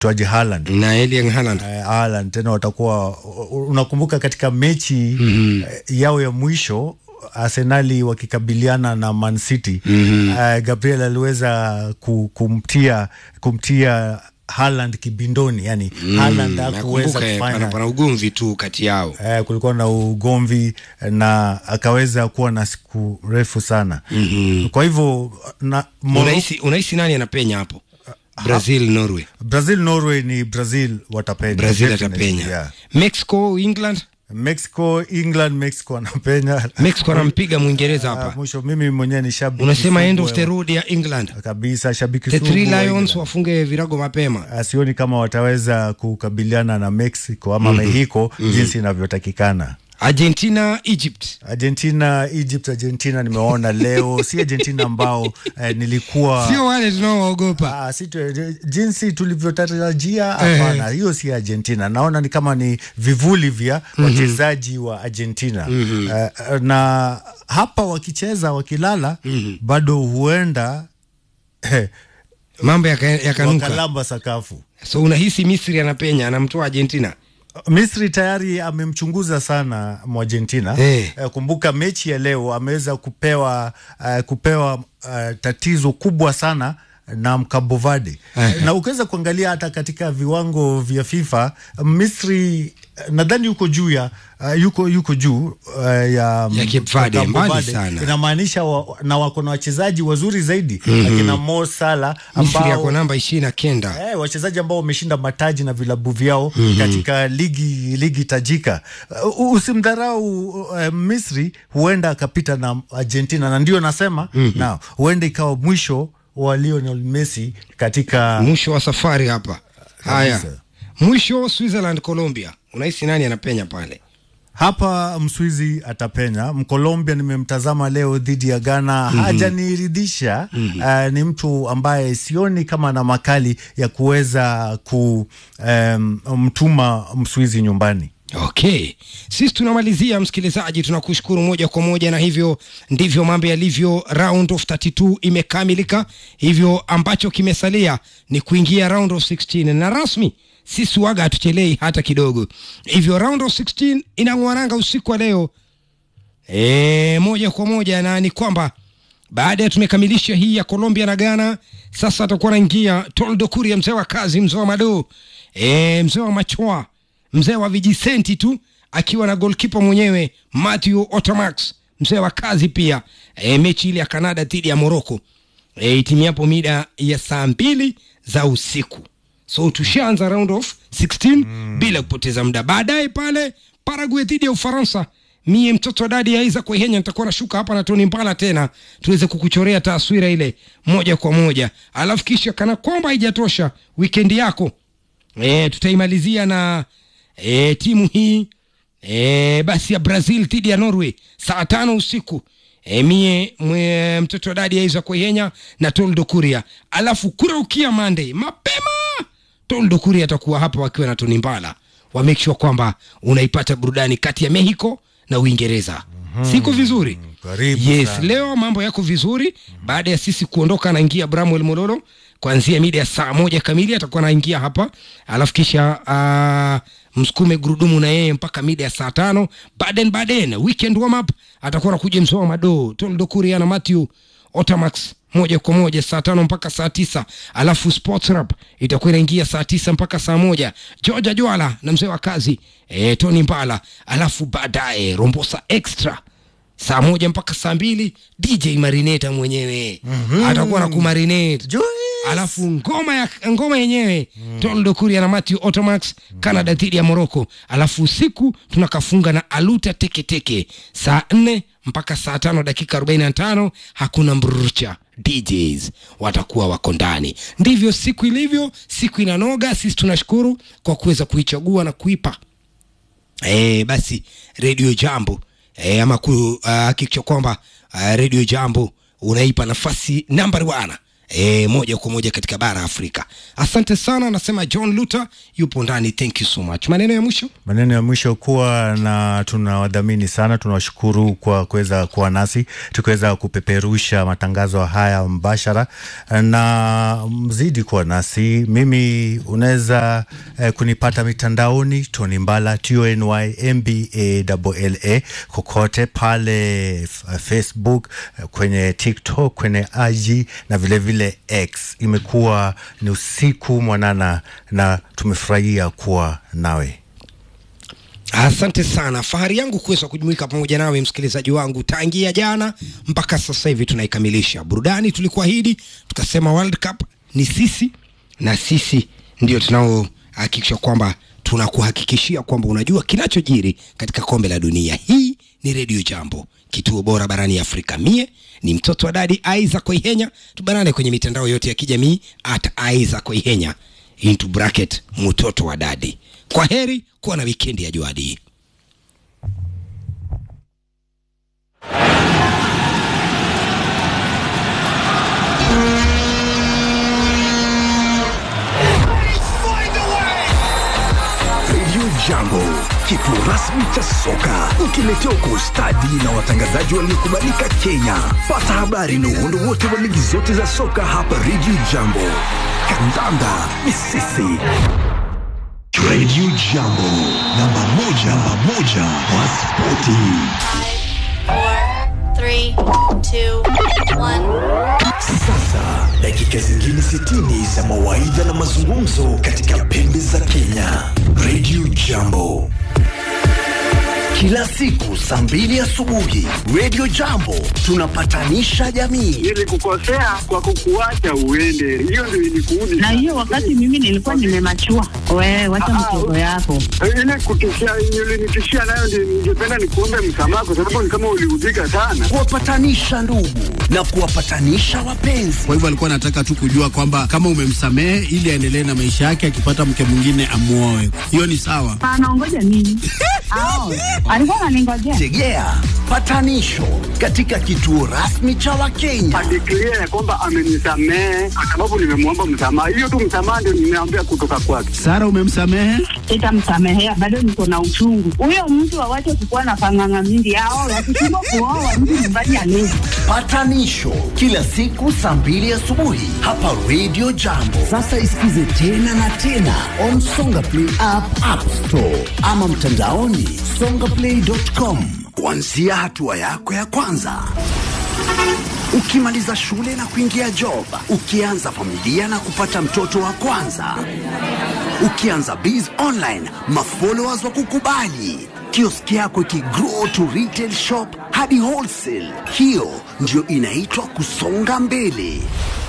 mtwaji Haaland na Erling Haaland eh, Haaland tena watakuwa unakumbuka katika mechi mm-hmm. yao ya mwisho Arsenali wakikabiliana na Man City mm-hmm. uh, Gabriel aliweza ku, kumtia kumtia Haaland kibindoni yani mm, Haaland hakuweza nakumbuka pana, kufanya pana ugomvi tu kati yao eh, kulikuwa na ugomvi na akaweza kuwa na siku refu sana mm-hmm. kwa hivyo na Moro- unahisi unahisi nani anapenya hapo Brazil Norway Brazil Norway ni Brazil watapenya Brazil Definitely, atapenya yeah. Mexico England Mexico England Mexico anapenya Mexico anampiga Mwingereza Ah, hapa mwisho mimi mwenyewe ni shabiki unasema end sugu of the road ya England kabisa shabiki the sugu three wa lions England. wafunge virago mapema Ah, sioni kama wataweza kukabiliana na Mexico ama Mexico jinsi inavyotakikana Argentina Egypt Argentina Egypt Argentina nimeona leo si Argentina ambao eh, nilikuwa sio wale tunaoogopa Ah, si tu, jinsi tulivyotarajia hapana, hiyo si Argentina. Naona ni kama ni vivuli vya wachezaji wa Argentina Eh, na hapa wakicheza wakilala, bado huenda eh, mambo yaka- yakanuka wakalamba sakafu. so unahisi Misri anapenya anamtoa Argentina Misri tayari amemchunguza sana Mwargentina. Eh. Eh, kumbuka mechi ya leo ameweza kupewa uh, kupewa uh, tatizo kubwa sana na Mkabovade Eh. na ukiweza kuangalia hata katika viwango vya FIFA Misri eh, nadhani yuko juu ya uh, yuko yuko juu uh, ya, Ya Cape Verde, Cabo mbali Verde. sana. Inamaanisha wa, na wako na wachezaji wazuri zaidi akina Mo Salah Misri ambao yako namba ishirini na kenda Eh, wachezaji ambao wameshinda mataji na vilabu vyao mm-hmm. katika ligi ligi tajika. Uh, usimdharau uh, Misri, huenda akapita na Argentina, na ndio nasema mm-hmm. na huenda ikawa mwisho wa Lionel Messi katika mwisho wa safari hapa haya Kabisa. mwisho Switzerland Colombia unahisi nani anapenya pale hapa Mswizi atapenya. Mkolombia nimemtazama leo dhidi ya Ghana, mm-hmm. hajaniridhisha mm-hmm. Uh, ni mtu ambaye sioni kama na makali ya kuweza kumtuma um, Mswizi nyumbani. Okay, sisi tunamalizia msikilizaji, tunakushukuru moja kwa moja, na hivyo ndivyo mambo yalivyo. Round of 32 imekamilika, hivyo ambacho kimesalia ni kuingia round of 16 na rasmi sisi waga hatuchelei hata kidogo. Hivyo round of 16 inang'waranga usiku wa leo e, moja kwa moja, na ni kwamba baada ya tumekamilisha hii ya Colombia na Ghana, sasa atakuwa anaingia Toldo Kuria, mzee wa kazi, mzee wa mado, e, mzee wa machoa, mzee wa vijisenti tu, akiwa na golkipa mwenyewe Matthew Otamax, mzee wa kazi pia. E, mechi ile ya Canada dhidi ya Morocco e, itimiapo mida ya saa mbili za usiku so tushaanza round of 16 mm. bila kupoteza muda baadaye pale Paraguay dhidi ya Ufaransa mie mtoto wa dadi ya Isaac Wehenya nitakuwa nashuka hapa na Tony Mbala tena tuweze kukuchorea taswira ile moja kwa moja alafu kisha kana kwamba haijatosha weekend yako e, tutaimalizia na e, timu hii e, basi ya Brazil dhidi ya Norway saa tano usiku e, mie mwe, mtoto wa dadi ya Isaac Wehenya na Toldo Kuria alafu kuraukia Monday mapema Toldo Kuria atakuwa hapa wakiwa na Tony Mbala wa make sure kwamba unaipata burudani kati ya Mexico na Uingereza. Mm-hmm. Siko vizuri? Karibu Yes, sana. leo mambo yako vizuri. Baada ya sisi kuondoka, anaingia Bramwell Mololo kuanzia mida ya saa moja kamili atakuwa anaingia hapa, alafu kisha uh, msukume gurudumu na yeye mpaka mida ya saa tano. Baden Baden weekend warm up atakuwa anakuja msoa mado Toldo Kuria na Matthew Otamax moja kwa moja saa tano mpaka saa tisa alafu sports rap itakuwa inaingia saa tisa mpaka saa moja Georgia Jwala na mzee wa kazi e, Tony Mbala alafu baadaye Rombosa extra saa moja mpaka saa mbili DJ Marineta mwenyewe mm-hmm. atakuwa na kumarinate Joyce. alafu ngoma ya ngoma yenyewe mm. Toldo Kuria na Matthew Otomax Canada dhidi ya Morocco, alafu usiku tunakafunga na Aluta Teketeke saa nne mpaka saa tano dakika 45 hakuna mrucha DJs watakuwa wako ndani. Ndivyo siku ilivyo, siku inanoga. Sisi tunashukuru kwa kuweza kuichagua na kuipa e, basi redio jambo e, ama kuhakikisha uh, kwamba uh, redio jambo unaipa nafasi nambari wana e, moja kwa moja katika bara Afrika. Asante sana, anasema John Luther yupo ndani. Thank you so much. Maneno ya mwisho Maneno ya mwisho kuwa na tunawadhamini sana, tunawashukuru kwa kuweza kuwa nasi tukiweza kupeperusha matangazo haya mbashara, na mzidi kuwa nasi. Mimi unaweza eh, kunipata mitandaoni Tony Mbala T O N Y M B A L A kokote pale f- Facebook, eh, kwenye TikTok, kwenye IG na vilevile vile X. Imekuwa ni usiku mwanana na tumefurahia kuwa nawe. Asante sana, fahari yangu kuweza kujumuika pamoja nawe msikilizaji wangu tangia jana mpaka sasa hivi tunaikamilisha burudani. Tulikuahidi tukasema World Cup ni sisi na sisi ndio tunaohakikisha kwamba tunakuhakikishia kwamba unajua kinachojiri katika kombe la dunia. Hii ni Redio Jambo, kituo bora barani Afrika. Mie ni mtoto wa dadi Isaac Oihenya. Tubanane kwenye mitandao yote ya kijamii at Isaac Oihenya into bracket mtoto wa dadi. Kwa heri, kuwa na wikendi ya juadi. Radio Jambo, kituo rasmi cha soka, ukiletewa kwa ustadi na watangazaji waliokubalika Kenya. Pata habari na uhondo wote wa ligi zote za soka hapa Radio Jambo. Kandanda ni sisi. Radio Jambo, namba moja, namba moja wa spoti. four, three, two, one. Sasa dakika zingine 60 za mawaidha na mazungumzo katika pembe za Kenya. Radio Jambo kila siku saa mbili asubuhi. Radio Jambo tunapatanisha jamii. nilikukosea kwa kukuacha uende, hiyo ndio ilikuudi na hiyo wakati mimi nilikuwa nimemachua. Wewe wacha Ah, mtoto yako. ile kutishia ulinitishia nayo, ndio ningependa nikuombe msamaha, kwa sababu ni kama uliudhika sana. kuwapatanisha ndugu na kuwapatanisha wapenzi. Kwa hivyo alikuwa anataka tu kujua kwamba kama umemsamehe ili aendelee na maisha yake, akipata mke mwingine amuoe. Hiyo ni sawa. Anaongoja nini? Ao, alikuwa ananingojea. Tegea patanisho katika kituo rasmi cha Wakenya. Adeklia ya kwamba amenisamehe kwa sababu nimemwomba msamaha. Hiyo tu msamaha ndio nimeambia kutoka kwake. Sara, umemsamehe? Sitamsamehea, bado niko na uchungu. Huyo mtu awache kukuwa na panganga mingi. Ao, wakishindwa kuoa mtu nyumbani alezi. Patanisho kila siku saa mbili asubuhi hapa Radio Jambo. Sasa isikize tena na tena on Songa Play app, App Store ama mtandaoni songaplay.com, kuanzia hatua yako ya kwanza. Ukimaliza shule na kuingia job, ukianza familia na kupata mtoto wa kwanza, ukianza biz online, mafollowers wa kukubali, kioski yako ikigrow to retail shop hadi wholesale. Hiyo ndio inaitwa kusonga mbele.